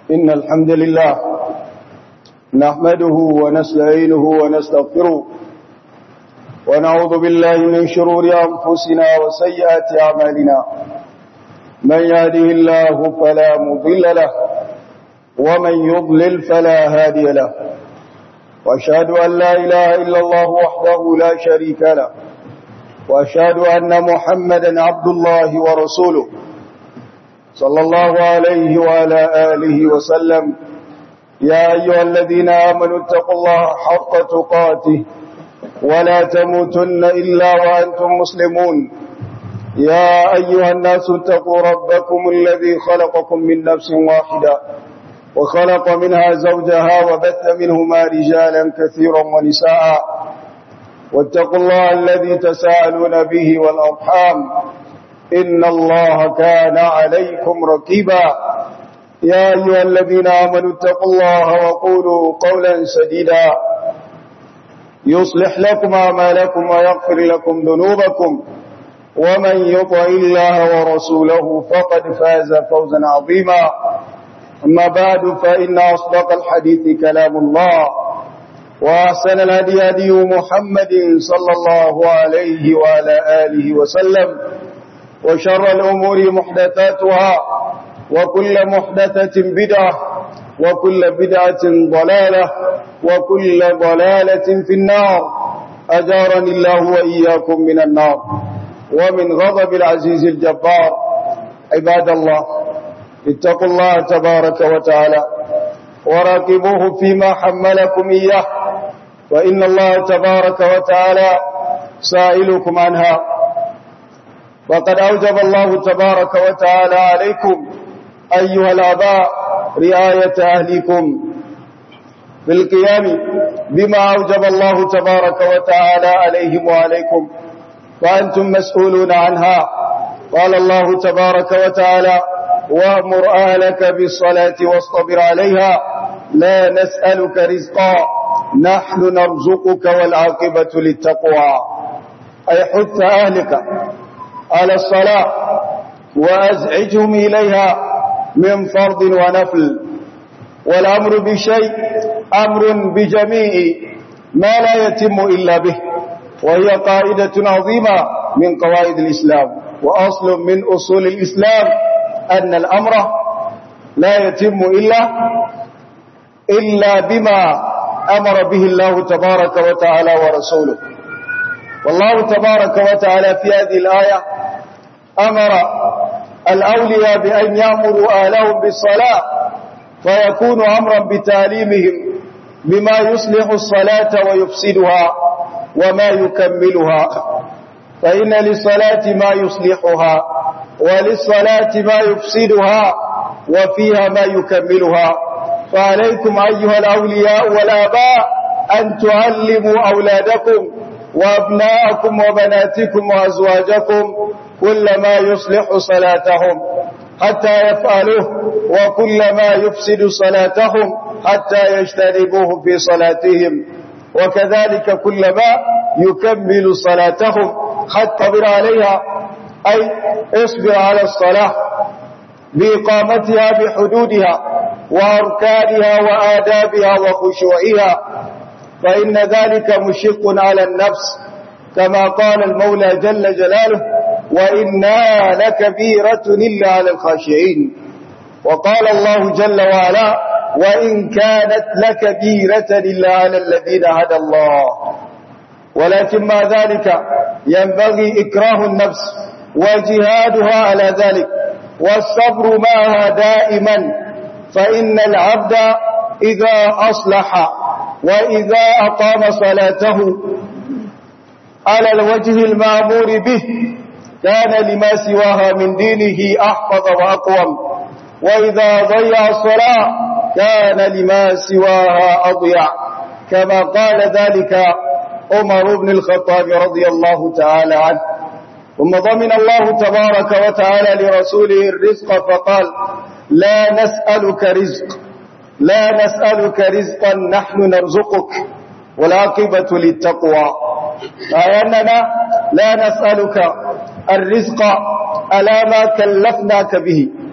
إن الحمد لله نحمده ونستعينه ونستغفره ونعوذ بالله من شرور أنفسنا وسيئات أعمالنا من يهده الله فلا مضل له ومن يضلل فلا هادي له وأشهد أن لا إله إلا الله وحده لا شريك له وأشهد أن محمدا عبد الله ورسوله صلى الله عليه وعلى آله وسلم يا أيها الذين آمنوا اتقوا الله حق تقاته ولا تموتن إلا وأنتم مسلمون يا أيها الناس اتقوا ربكم الذي خلقكم من نفس واحدة وخلق منها زوجها وبث منهما رجالا كثيرا ونساء واتقوا الله الذي تساءلون به والأرحام إن الله كان عليكم ركيبا يا أيها الذين آمنوا اتقوا الله وقولوا قولا سديدا يصلح لكم أعمالكم ويغفر لكم ذنوبكم ومن يطع الله ورسوله فقد فاز فوزا عظيما أما بعد فإن أصدق الحديث كلام الله وأحسن الهدي هدي محمد صلى الله عليه وعلى آله وسلم وشر الأمور محدثاتها وكل محدثة بدعة وكل بدعة ضلالة وكل ضلالة في النار أجارني الله وإياكم من النار ومن غضب العزيز الجبار عباد الله اتقوا الله تبارك وتعالى وراقبوه فيما حملكم إياه وإن الله تبارك وتعالى سائلكم عنها وقد أوجب الله تبارك وتعالى عليكم أيها الآباء رعاية أهلكم بالقيام بما أوجب الله تبارك وتعالى عليهم وعليكم وأنتم مسؤولون عنها قال الله تبارك وتعالى وأمر أهلك بالصلاة واصطبر عليها لا نسألك رزقا نحن نرزقك والعاقبة للتقوى أي حث أهلك على الصلاة وأزعجهم إليها من فرض ونفل والأمر بشيء أمر بجميع ما لا يتم إلا به وهي قاعدة عظيمة من قواعد الإسلام وأصل من أصول الإسلام أن الأمر لا يتم إلا إلا بما أمر به الله تبارك وتعالى ورسوله والله تبارك وتعالى في هذه الآية أمر الأولياء بأن يأمروا أهلهم بالصلاة فيكون أمرا بتعليمهم بما يصلح الصلاة ويفسدها وما يكملها فإن للصلاة ما يصلحها وللصلاة ما يفسدها وفيها ما يكملها فعليكم أيها الأولياء والآباء أن تعلموا أولادكم وأبناءكم وبناتكم وأزواجكم كل ما يصلح صلاتهم حتى يفعلوه وكل ما يفسد صلاتهم حتى يجتنبوه في صلاتهم وكذلك كل ما يكمل صلاتهم حتى بر عليها أي اصبر على الصلاة بإقامتها بحدودها وأركانها وآدابها وخشوعها فإن ذلك مشق على النفس كما قال المولى جل جلاله وإنا لكبيرة إلا على الخاشعين وقال الله جل وعلا وإن كانت لكبيرة إلا على الذين هدى الله ولكن ما ذلك ينبغي إكراه النفس وجهادها على ذلك والصبر معها دائما فإن العبد إذا أصلح وإذا أقام صلاته على الوجه المامور به كان لما سواها من دينه أحفظ وأقوم وإذا ضيع الصلاة كان لما سواها أضيع كما قال ذلك عمر بن الخطاب رضي الله تعالى عنه ثم ضمن الله تبارك وتعالى لرسوله الرزق فقال لا نسألك رزق لا نسألك رزقا نحن نرزقك والعاقبة للتقوى أي أننا لا نسألك الرزق على ما كلفناك به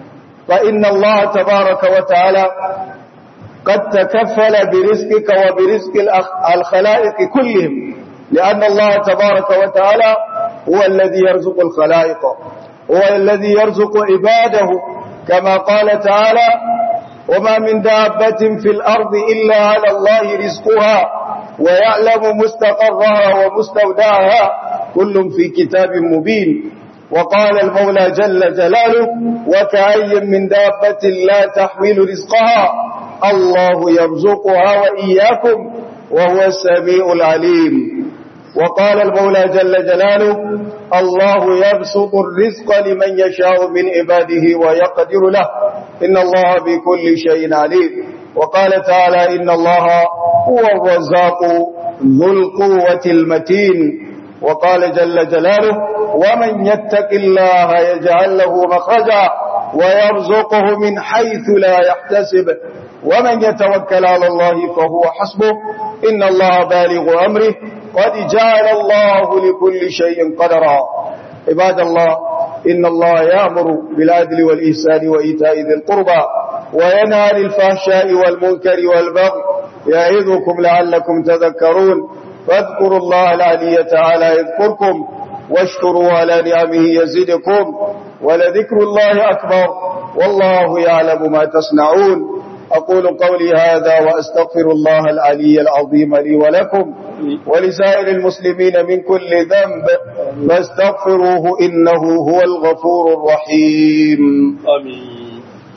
فإن الله تبارك وتعالى قد تكفل برزقك وبرزق الخلائق كلهم لأن الله تبارك وتعالى هو الذي يرزق الخلائق هو الذي يرزق عباده كما قال تعالى وما من دابة في الأرض إلا على الله رزقها ويعلم مستقرها ومستودعها كل في كتاب مبين وقال المولى جل جلاله وكأي من دابة لا تحمل رزقها الله يرزقها وإياكم وهو السميع العليم وقال المولى جل جلاله الله يبسط الرزق لمن يشاء من عباده ويقدر له إن الله بكل شيء عليم وقال تعالى إن الله هو الرزاق ذو القوة المتين وقال جل جلاله ومن يتق الله يجعل له مخرجا ويرزقه من حيث لا يحتسب ومن يتوكل على الله فهو حسبه إن الله بالغ أمره قد جعل الله لكل شيء قدرا عباد الله إن الله يأمر بالعدل والإحسان وإيتاء ذي القربى وينهى عن الفحشاء والمنكر والبغي يعظكم لعلكم تذكرون فاذكروا الله العلي تعالى يذكركم واشكروا على نعمه يزدكم ولذكر الله أكبر والله يعلم ما تصنعون أقول قولي هذا وأستغفر الله العلي العظيم لي ولكم ولسائر المسلمين من كل ذنب فاستغفروه إنه هو الغفور الرحيم آمين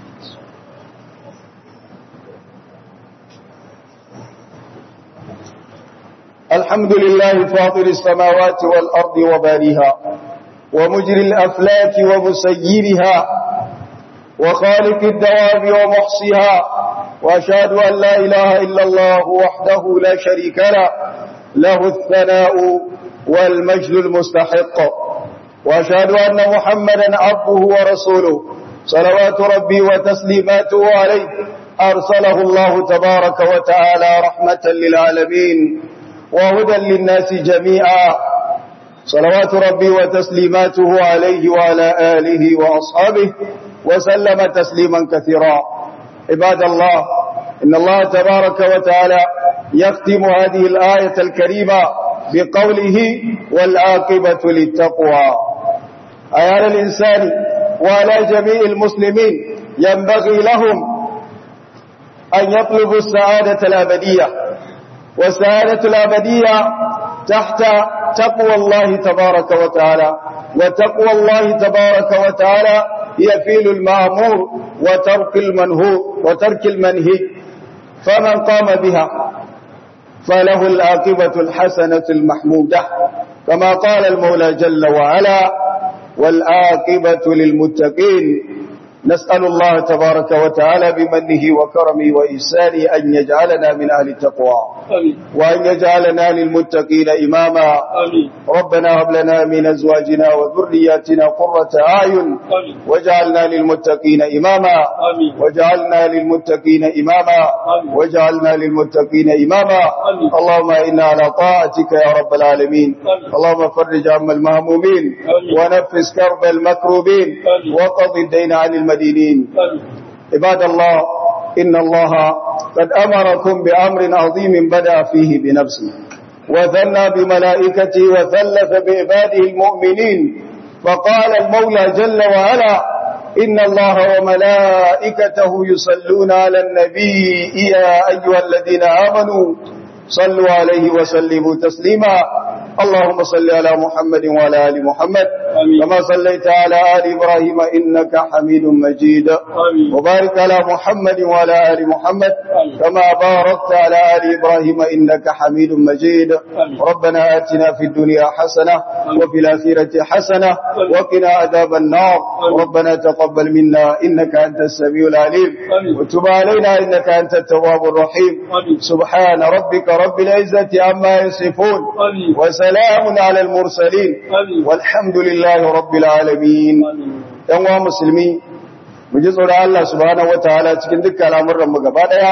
الحمد لله فاطر السماوات والأرض وباريها ومجري الأفلاك ومسيرها وخالق الدواب ومحصيها وأشهد أن لا إله إلا الله وحده لا شريك له له الثناء والمجد المستحق وأشهد أن محمدا عبده ورسوله صلوات ربي وتسليماته عليه أرسله الله تبارك وتعالى رحمة للعالمين وهدى للناس جميعا صلوات ربي وتسليماته عليه وعلى آله وأصحابه وسلم تسليما كثيرا عباد الله إن الله تبارك وتعالى يختم هذه الآية الكريمة بقوله والعاقبة للتقوى أيال الإنسان وعلى جميع المسلمين ينبغي لهم أن يطلبوا السعادة الأبدية والسعادة الأبدية تحت تقوى الله تبارك وتعالى وتقوى الله تبارك وتعالى هي فيل المأمور وترك المنهو وترك المنهي فمن قام بها فله العاقبة الحسنة المحمودة كما قال المولى جل وعلا والعاقبة للمتقين نسأل الله تبارك وتعالى بمنه وكرمه وإحسانه أن يجعلنا من أهل التقوى آمين وأن يجعلنا للمتقين إماما آمين ربنا هب لنا من أزواجنا وذرياتنا قرة أعين آمين واجعلنا للمتقين إماما آمين وجعلنا للمتقين إماما آمين. وجعلنا للمتقين إماما آمين. اللهم إنا على طاعتك يا رب العالمين آمين. اللهم فرج عم المهمومين آمين. ونفس كرب المكروبين آمين. وقض الدين عن المدينين آمين عباد الله إن الله قد أمركم بأمر عظيم بدأ فيه بنفسه وثنى بملائكته وثلث بعباده المؤمنين فقال المولى جل وعلا إن الله وملائكته يصلون على النبي يا أيها الذين آمنوا صلوا عليه وسلموا تسليما اللهم صل على محمد وعلى آل محمد آمين. كما صليت على آل إبراهيم إنك حميد مجيد آمين وبارك على محمد وعلى آل محمد آمين. كما باركت على آل إبراهيم إنك حميد مجيد آمين. ربنا آتنا في الدنيا حسنة وفي الآخرة حسنة وقنا عذاب النار آمين. ربنا تقبل منا إنك أنت السميع العليم آمين. وتب علينا إنك أنت التواب الرحيم آمين سبحان ربك رب العزة عما يصفون آمين وسلام على المرسلين آمين والحمد لله رب العالمين آمين ‘yan wa musulmi, mu ji tsoron Allah subhanahu wa ta'ala cikin dukkan al'amuranmu gaba ɗaya,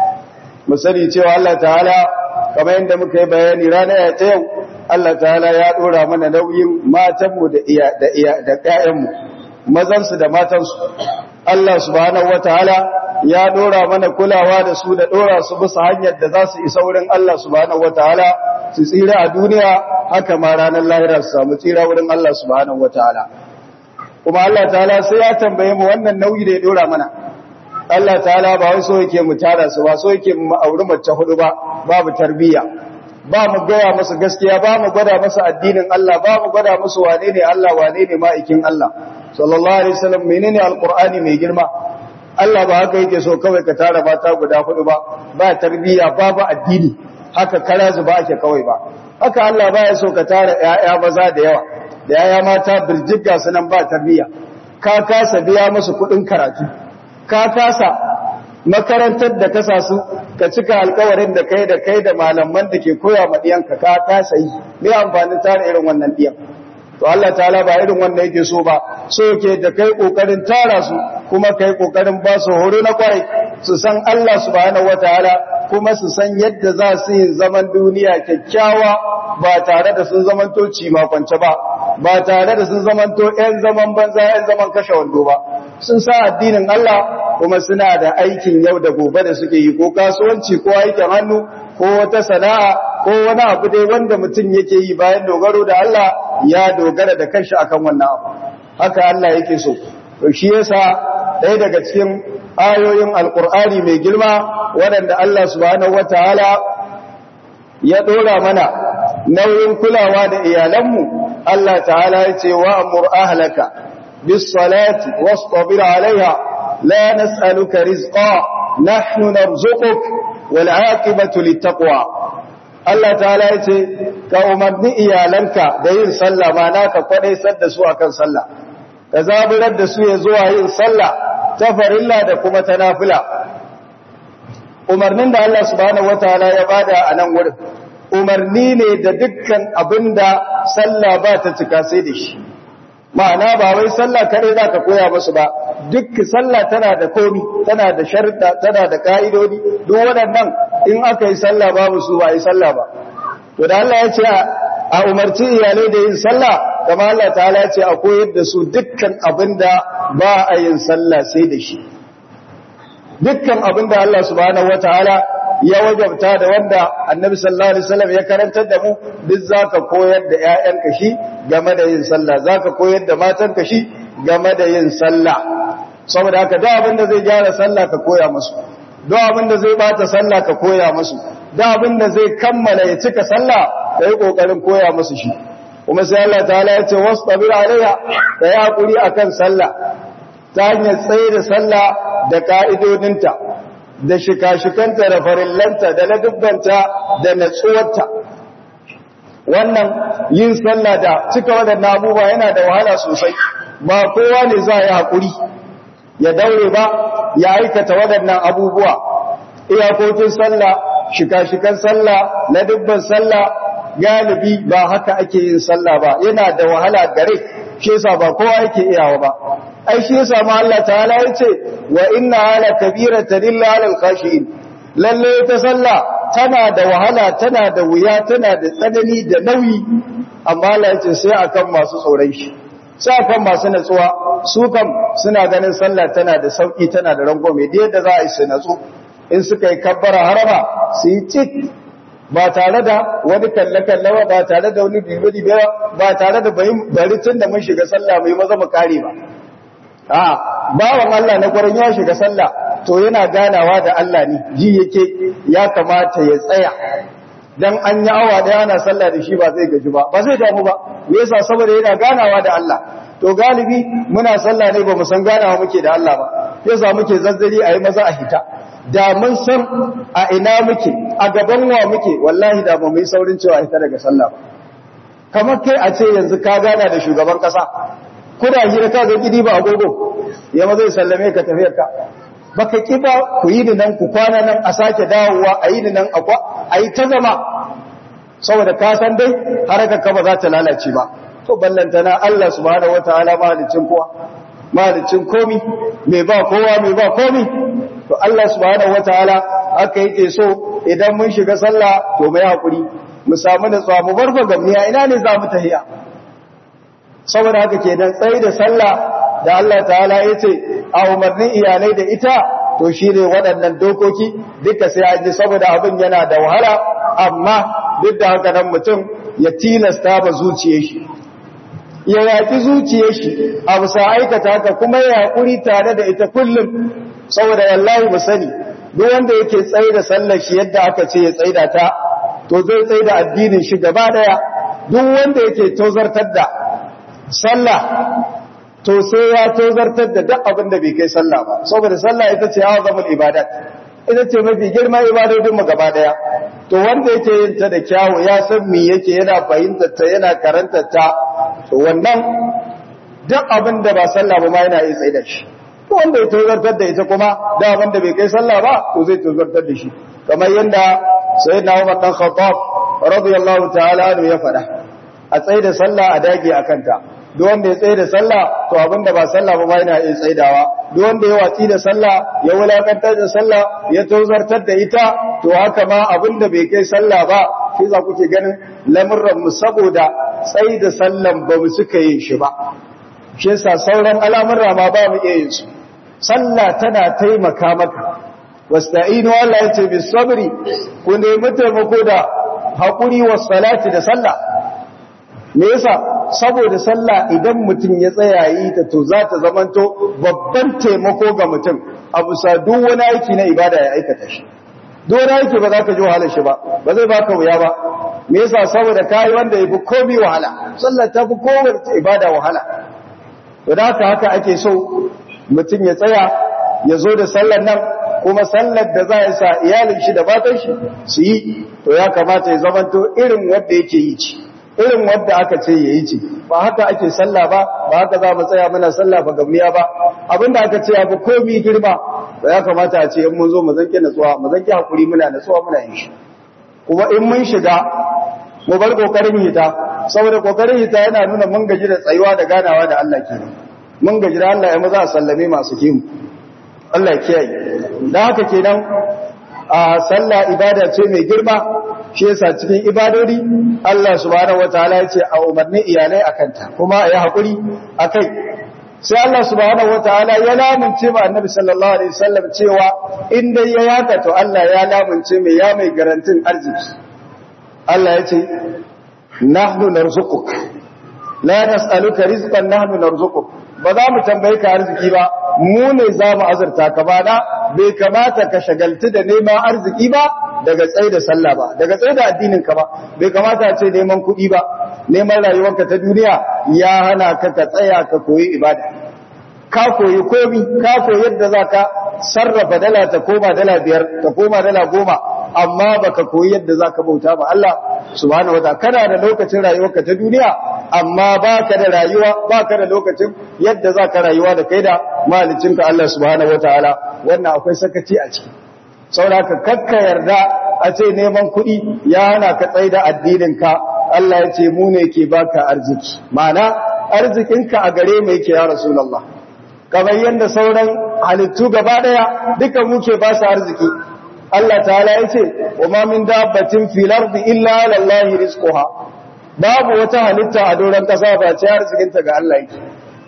mu sani cewa Allah ta'ala, kamar yadda muka yi bayani ranar ta yau, Allah ta'ala ya ɗora mana nauyin matanmu da iya da iya da ƴaƴanmu, mazansu da matansu. Allah subhanahu wataala ya dora mana kulawa da su da dora su bisa hanyar da za su isa wurin Allah subhanahu wataala su tsira a duniya haka ma ranar lahira su samu tsira wurin Allah subhanahu wataala kuma Allah ta'ala sai ya tambaye mu wannan nauyi da ya dora mana Allah ta'ala ba wai so yake mu tara su ba so yake mu auri mace hudu ba babu tarbiyya ba mu gaya masa gaskiya ba mu gwada masa addinin Allah ba mu gwada masa wane ne Allah wane ne ma'aikin Allah sallallahu alaihi wasallam menene alqur'ani mai girma Allah ba haka yake so kawai ka tara mata guda hudu ba ba tarbiyya babu addini haka kara zuba ake kawai ba haka Allah baya so ka tara ƴaƴa maza da yawa da ƴaƴa mata birjigga sunan ba tarbiyya ka kasa biya musu kuɗin karatu ka kasa makarantar da kasa su ka cika alkawarin da kai da kai da malaman da ke koya ma diyanka ka kasa yi me amfanin tara irin wannan diyan to Allah ta'ala ba irin wanda yake so ba so yake da kai kokarin tara su kuma kai kokarin ba su horo na kwarai su san Allah subhanahu wataala kuma su san yadda za su yi zaman duniya kyakkyawa ba tare da sun zamanto cimakwance ba ba tare da sun zamanto ƴan zaman banza ƴan zaman kashe wando ba sun sa addinin Allah kuma suna da aikin yau da gobe da suke yi ko kasuwanci ko aikin hannu ko wata sana'a ko wani abu dai wanda mutum yake yi bayan dogaro da Allah ya dogara da kanshi akan wannan abu haka Allah yake so to shi yasa ɗaya daga cikin ayoyin alkur'ani mai girma waɗanda Allah subhanahu wataala ya ɗora mana nauyin kulawa da iyalanmu Allah ta'ala ya ce wa amur ahlaka bis salati wastabir alaiha la nas'aluka rizqa nahnu narzuquk wal aqibatu littaqwa Allah ta'ala ya ce ka umarni iyalanka da yin sallah ma naka kwadaisar da su akan sallah ka zaburar da su ya zuwa yin sallah ta farilla da kuma ta nafila umarnin da Allah subhanahu wataala ya bada a nan wurin umarni ne da dukkan abinda sallah ba ta cika sai da shi ma'ana ba wai sallah kare za ka koya musu ba duk sallah tana da komi tana da sharuɗa tana da ka'idodi duk waɗannan in aka yi sallah babu su ba yi sallah ba to da Allah ya ce a umarci iyalai da yin sallah kama Allah ta'ala ya ce a koyar da su dukkan abinda ba a yin sallah sai da shi dukkan abinda Allah subhanahu wataala ya wajabta da wanda annabi sallallahu alaihi wasallam ya karantar da mu duk zaka koyar da ƴaƴanka shi game da yin sallah zaka koyar da matanka shi game da yin sallah saboda haka duk abinda zai gyara sallah ka koya musu duk abinda zai bata sallah ka koya musu duk abinda zai kammala ya cika sallah kai kokarin koya musu shi kuma sai Allah ta'ala ya ce wastabir alaiha kai hakuri akan sallah ta hanyar tsaye da sallah da ka'idodinta da shika-shikanta da farillanta da ladubbanta da natsuwarta wannan yin sallah da cika waɗannan abubuwa yana da wahala sosai ba kowa ne za yi haƙuri ya daure ba ya aikata waɗannan abubuwa iyakokin sallah shika-shikan sallah ladubban sallah galibi ba haka ake yin sallah ba yana da wahala gare shi yasa ba kowa yake iyawa ba ai shi yasa ma Allah ta'ala yace wa inna ala kabiratan illa ala al-khashiin lalle ta sallah tana da wahala tana da wuya tana da tsanani da nauyi amma Allah yace sai akan masu tsoron shi sai akan masu natsuwa su kam suna ganin sallah tana da sauki tana da rangwame da yadda za a yi su natsu in suka yi kabbara harama su yi cik ba tare da wani kalle-kalle ba ba tare da wani bibe-bibe ba tare da bari tun da mun shiga sallah mai maza mu kare ba a bawan Allah na kwarin ya shiga sallah to yana ganawa da Allah ne ji yake ya kamata ya tsaya dan an yi awa daya ana sallah da shi ba zai gaji ba ba zai damu ba me yasa saboda yana ganawa da Allah to galibi muna sallah ne ba mu san ganawa muke da Allah ba yasa muke zazzari a yi maza a hita da mun san a ina muke a gaban wa muke wallahi da ba mu yi saurin cewa hita daga sallah ba kamar kai a ce yanzu ka gana da shugaban kasa kuna hira ka ga gidi ba agogo ya ma zai sallame ka tafiyar ka baka ki ba ku yi nan ku kwana nan a sake dawowa a yi nan a yi ta zama saboda ka san dai harakar ka ba za ta lalace ba to ballantana Allah subhanahu wataala mahalicin kowa mahalicin komi mai ba kowa mai ba komi to Allah subhanahu wataala aka yake so idan mun shiga sallah to mai hakuri mu samu da tsamu barfa gamniya ina ne za mu tahiya saboda haka kenan tsayi da sallah da Allah ta'ala ya ce a umarnin iyalai da ita to shi ne waɗannan dokoki duka sai an ji saboda abin yana da wahala amma duk da haka nan mutum ya tilasta ba zuciyar shi ya yaƙi zuciyar shi a bisa aikata haka kuma ya haƙuri tare da ita kullum saboda wallahi mu sani duk wanda yake tsaye da sallar shi yadda aka ce ya tsaida ta to zai tsaye da addinin shi gaba daya duk wanda yake tozartar da sallah to sai ya tozartar da duk abin da bai kai sallah ba saboda sallah ita ce azamul ibadat ita ce mafi girma ibadodin mu gaba daya to wanda yake yin ta da kyawu ya san me yake yana fahimtar ta yana karantar ta to wannan duk abin da ba sallah ba ma yana yi tsaye da shi wanda ya tozartar da ita kuma da abin da bai kai sallah ba to zai tozartar da shi kamar yadda sayyidina Umar dan Khattab radiyallahu ta'ala anhu ya faɗa a tsaye da sallah a dage akan ta duk wanda ya tsaye da sallah to abin da ba sallah ba ma yana iya tsaidawa duk wanda ya watsi da sallah ya wulakantar da sallah ya tozartar da ita to haka ma abin da bai kai sallah ba shi za kuke ganin lamurran mu saboda tsaye da sallan ba mu suka yin shi ba shi yasa sauran al'amurra ma ba mu iya yin su sallah tana taimaka maka wasta'inu Allah yace bis sabri ku nemi taimako da hakuri was salati da sallah me yasa saboda sallah idan mutum ya tsaya yi ta to za ta zamanto babban taimako ga mutum a bisa duk wani aiki na ibada ya aikata shi duk wani aiki ba za ka ji wahalar shi ba ba zai baka wuya ba me yasa saboda kai wanda yafi komai wahala sallah ta fi kowace ibada wahala to da haka haka ake so mutum ya tsaya ya zo da sallar nan kuma sallar da za ya sa iyalin shi da matan shi su yi to ya kamata ya zamanto irin wanda yake yi ci irin wanda aka ce ya yi ci ba haka ake sallah ba ba haka za mu tsaya muna sallah ba gamniya ba abinda aka ce ya fi komi girma da ya kamata a ce in mun zo mu zanke natsuwa mu zanke hakuri muna natsuwa muna yin shi kuma in mun shiga mu bar kokarin hita saboda kokarin hita yana nuna mun gaji da tsayuwa da ganawa da Allah kenan mun gaji da Allah ya maza a sallame masu kimu Allah ya kiyaye da haka kenan a sallah ibada ce mai girma shi yasa cikin ibadodi Allah subhanahu wataala ya ce a umarni iyalai akanta kuma a yi hakuri akai sai Allah subhanahu wataala ya lamunce ma annabi sallallahu alaihi wasallam cewa in dai ya yaka to Allah ya lamunce mai ya mai garantin arziki Allah ya ce nahnu narzuquk la nas'aluka rizqan nahnu narzuquk ba za mu tambaye ka arziki ba mu ne za mu azurta ka ba da bai kamata ka shagaltu da neman arziki ba daga tsaye da sallah ba daga tsaye da addinin ka ba bai kamata a ce neman kuɗi ba neman rayuwarka ta duniya ya hana ka ka tsaya ka koyi ibada ka koyi komi ka koyi yadda za ka sarrafa dala ta koma dala biyar ta koma dala goma amma baka koyi yadda za ka bauta ba Allah subhanahu wa ta'ala kana da lokacin rayuwarka ta duniya amma baka da rayuwa baka da lokacin yadda za ka rayuwa da kai da malicinka Allah subhanahu wa ta'ala wannan akwai sakaci a ciki saboda ka kakka yarda a ce neman kuɗi ya hana ka tsaye da addininka Allah ya ce mu ne ke baka arziki ma'ana arzikinka a gare mu yake ya rasulullah kamar yadda sauran halittu gaba daya duka muke ba su arziki Allah ta'ala ya ce wa ma min dabbatin fil ardi illa ala Allah rizquha babu wata halitta a doron kasa ba ce arzikinta ga Allah yake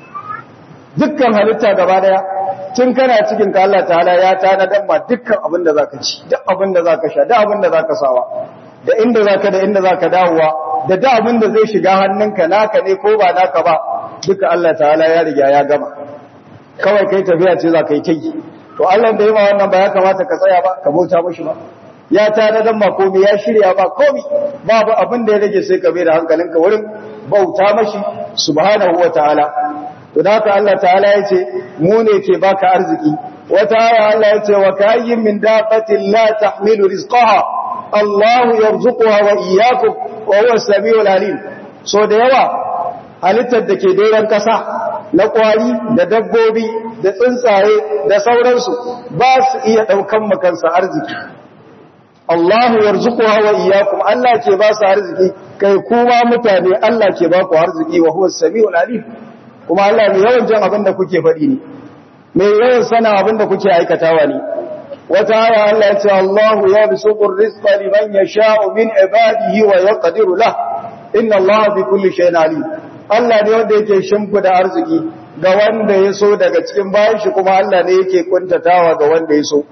dukkan halitta gaba daya tun kana cikin ka Allah ta'ala ya tanadan ma dukkan abin da zaka ci duk abin da zaka sha duk abin da zaka sawa da inda zaka da inda zaka dawowa da duk abin da zai shiga hannunka naka ne ko ba naka ba duka Allah ta'ala ya riga ya gama kawai kai tafiya ce za ka yi kai to Allah da yi ma wannan ba ya kamata ka tsaya ba ka bauta mashi ba ya tanadan ma komai ya shirya ba komai babu abin da ya rage sai ka bai da hankalinka wurin bauta mashi subhanahu wa ta'ala to da haka Allah ta'ala ya ce mu ne ke baka arziki wata aya Allah ya ce wa kayyin min dabatin la tahmilu rizqaha Allahu yarzuquha wa iyyakum wa huwa as-sami'ul alim so da yawa halittar da ke doron kasa na kwari da dabbobi da tsuntsaye da sauransu ba su iya daukan makansa arziki Allahu yarzuquha wa iyyakum Allah ke ba su arziki kai kuma mutane Allah ke ba ku arziki wa huwa as-sami'ul alim kuma Allah mai yawan jin abin da kuke faɗi ne mai yawan sana abin da kuke aikatawa ne wata aya Allah ya ce Allahu ya bisuqu rizqa liman yasha'u min ibadihi wa yaqdiru lah inna Allah bi kulli shay'in alim Allah ne wanda yake shimfida arziki ga wanda ya so daga cikin bayan shi kuma Allah ne yake kuntatawa ga wanda ya so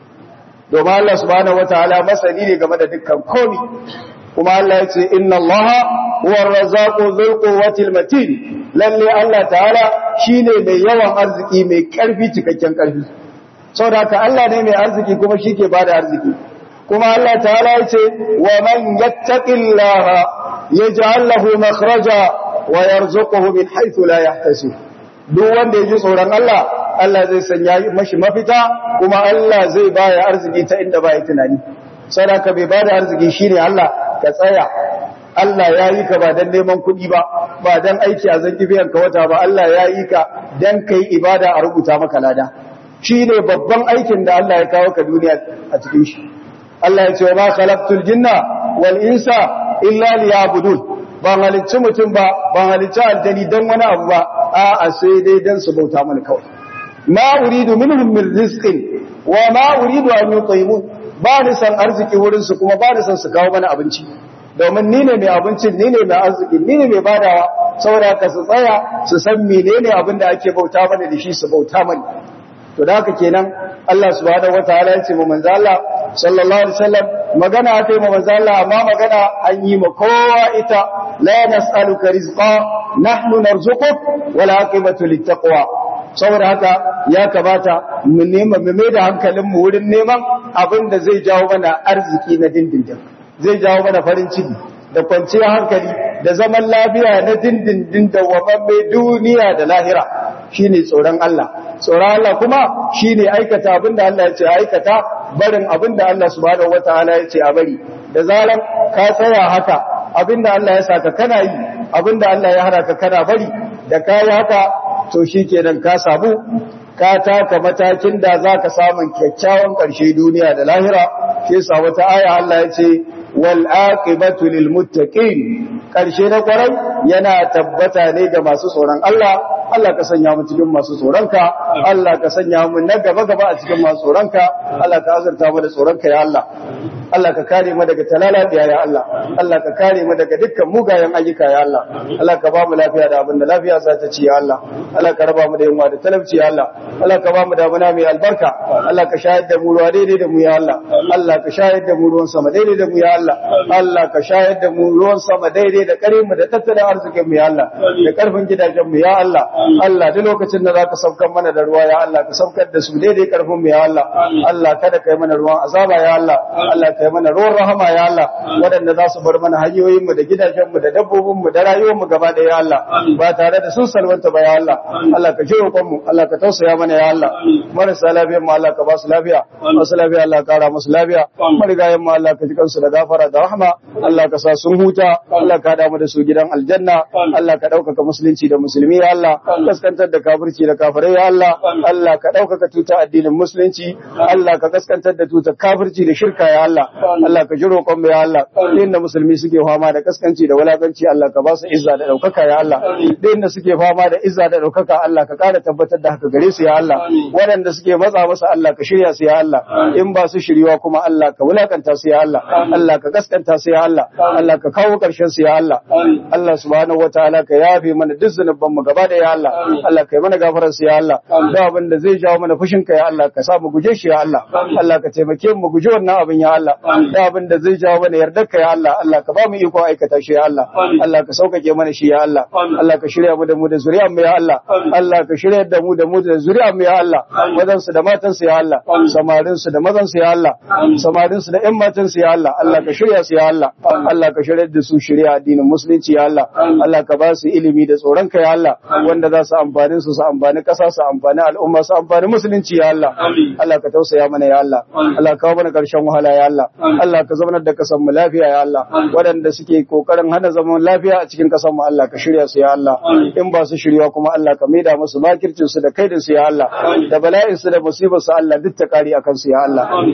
domin Allah subhanahu wataala masani ne game da dukkan komi kuma Allah ya ce inna Allah huwa ar-razzaqu dhul quwwati matin lalle Allah ta'ala shine mai yawan arziki mai karfi cikakken karfi saboda haka Allah ne mai arziki kuma shike bada arziki kuma Allah ta'ala ya ce wa man yattaqillaha yaj'al lahu makhraja wa yarzuquhu min haythu la yahtasib duk wanda ya ji tsoron Allah Allah zai sanya mashi mafita kuma Allah zai baya arziki ta inda baya tunani sadaka bai bada arziki shine Allah ka tsaya Allah ya yi ka ba dan neman kuɗi ba ba dan aiki a zan biyan ka wata ba Allah ya yi ka dan kai ibada a rubuta maka lada shine babban aikin da Allah ya kawo ka duniya a cikin shi Allah ya ce wa ma khalaqtul jinna wal insa illa liya'budun ban halicci mutum ba ban halicci aljani dan wani abu ba a'a sai dai dan su bauta mana kawai ma uridu minhum min rizqin wa ma uridu an yut'imun ba ni san arziki wurin su kuma ba ni san su kawo mana abinci domin ni ne mai abincin ni ne mai arziki ni ne mai badawa saboda ka su tsaya su san menene abin da ake bauta mana da shi su bauta mana to da haka kenan Allah subhanahu wataala ya ce mu manzo Allah sallallahu alaihi wasallam magana aka yi mu manzo Allah amma magana an yi ma kowa ita la nas'aluka rizqa nahnu narzuquk wal aqibatu littaqwa saboda haka ya kamata mu nema mu mai da hankalin mu wurin neman abin da zai jawo mana arziki na dindindin zai jawo mana farin ciki da kwanciyar hankali da zaman lafiya na dindindin da wamamme duniya da lahira shine tsoron Allah tsoron Allah kuma shine aikata abin da Allah ya ce aikata barin abin da Allah subhanahu wataala ya ce a bari da zaran ka tsaya haka abin da Allah ya saka kana yi abin da Allah ya hana ka kana bari da ka yi haka to shikenan ka samu ka taka matakin da zaka samun kyakkyawan ƙarshe duniya da lahira shi yasa wata aya Allah ya ce wal aqibatu lil muttaqin karshe na kwarai yana tabbata ne ga masu tsoron Allah Allah ka sanya mu cikin masu tsoronka Allah ka sanya mu na gaba gaba a cikin masu tsoronka Allah ka azurta mu da tsoronka ya Allah Allah ka kare mu daga talalabiya ya Allah Allah ka kare mu daga dukkan mugayen ayyuka ya Allah Allah ka ba mu lafiya da abin da lafiya za ta ci ya Allah Allah ka raba mu da yunwa da talauci ya Allah Allah ka ba mu damuna mai albarka Allah ka shayar da mu ruwa daidai da mu ya Allah Allah ka shayar da mu ruwan sama daidai da mu ya Allah Allah ka shayar da mu ruwan sama daidai da kare mu da tattalin arzikin mu ya Allah da karfin gidajen mu ya Allah Allah duk lokacin da zaka saukar mana da ruwa ya Allah ka saukar da su daidai karfin mu ya Allah Allah kada kai mana ruwan azaba ya Allah Allah kai mana ruwan rahama ya Allah waɗanda za su bar mana hanyoyin mu da gidajen mu da dabbobin mu da rayuwar mu gaba da ya Allah ba tare da sun salwanta ba ya Allah Allah ka jiro mu Allah ka tausaya mana ya Allah marasa lafiyar mu Allah ka ba su lafiya masu lafiya Allah ka kara musu lafiya marigayen mu Allah ka ji kansu da gafara da rahama Allah ka sa sun huta Allah ka damu da su gidan aljanna Allah ka ɗaukaka musulunci da musulmi ya Allah kaskantar da kafirci da kafirai ya Allah Allah ka ɗaukaka tuta addinin musulunci Allah ka kaskantar da tuta kafirci da shirka ya Allah Allah ka ji roƙon mu ya Allah inda musulmi suke fama da kaskanci da wulakanci Allah ka ba su izza da ɗaukaka ya Allah inda suke fama da izza da ɗaukaka Allah ka ƙara tabbatar da haka gare su ya Allah waɗanda suke matsa masa Allah ka shirya su ya Allah in ba su shiriwa kuma Allah ka wulakanta su ya Allah Allah ka kaskanta su ya Allah Allah ka kawo ƙarshen su ya Allah Allah subhanahu wataala ka yafe mana duk zunuban mu gaba da ya Allah Allah kai mana gafarar su ya Allah da abin da zai jawo mana fushin ka ya Allah ka sa mu guje shi ya Allah Allah ka taimake mu guje wannan abin ya Allah da abin da zai jawo mana yardar ka ya Allah Allah ka ba mu iko aikata shi ya Allah Allah ka sauƙaƙe mana shi ya Allah Allah ka shirya mu da mu da zuriyar mu ya Allah Allah ka shirya da mu da mu da zuriyar mu ya Allah mazan su da matan su ya Allah samarin su da mazan su ya Allah samarin su da ƴan matan su ya Allah Allah ka shirya su ya Allah Allah ka shirya da su shirya addinin musulunci ya Allah Allah ka ba su ilimi da tsoron ka ya Allah wanda za su amfani su su amfani ƙasa su amfani al'umma su amfani musulunci ya Allah Allah ka tausaya mana ya Allah Allah ka kawo mana ƙarshen wahala ya Allah Allah ka zaunar da kasan mu lafiya ya Allah waɗanda suke kokarin hana zaman lafiya a cikin kasan mu Allah ka shirya su ya Allah in ba su shirya kuma Allah ka maida musu makircin su da kaidin su ya Allah da bala'in su da musibar su Allah duk ta kari akan su ya Allah mu kuma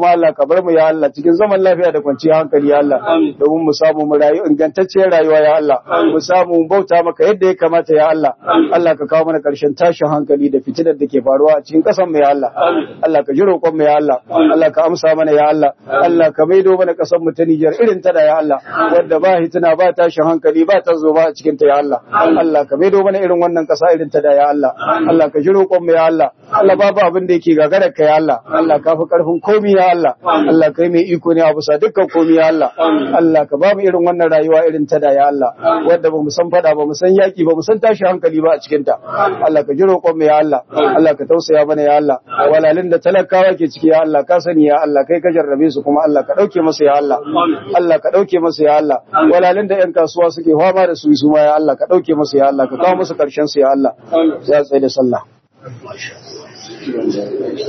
kuma Allah ka bar mu ya Allah cikin zaman lafiya da kwanciyar hankali ya Allah domin mu samu mu rayu ingantacciyar rayuwa ya Allah mu samu mu bauta maka yadda ya kamata ya Allah Allah ka kawo mana karshen tashin hankali da fitinar da ke faruwa a cikin kasan mu ya Allah Allah ka ji roƙon mu ya Allah Allah ka amsa mana ya Allah Allah ka maido mana kasan mu ta Niger irin ta da ya Allah wanda ba hitina ba tashin hankali ba ta zo ba a cikin ta ya Allah Allah ka maido mana irin wannan kasa irin ta da ya Allah Allah ka ji roƙon mu ya Allah Allah babu abin da yake gagarar ka ya Allah Allah ka fi karfin komi ya Allah Allah kai mai iko ne a bisa dukkan komi ya Allah Allah ka ba mu irin wannan rayuwa irin ta da ya Allah wanda ba mu san fada ba mu san yaki ba mu san tashi hankali ba a cikin ta Allah ka ji roƙon mu ya Allah Allah ka tausaya mana ya Allah walalin da talakawa ke ciki ya Allah ka sani ya Allah kai ka jarrabe su kuma Allah ka dauke masa ya Allah Allah ka dauke masa ya Allah walalin da yan kasuwa suke fama da su su ma ya Allah ka dauke masa ya Allah ka kawo musu karshen su ya Allah ya tsaye da sallah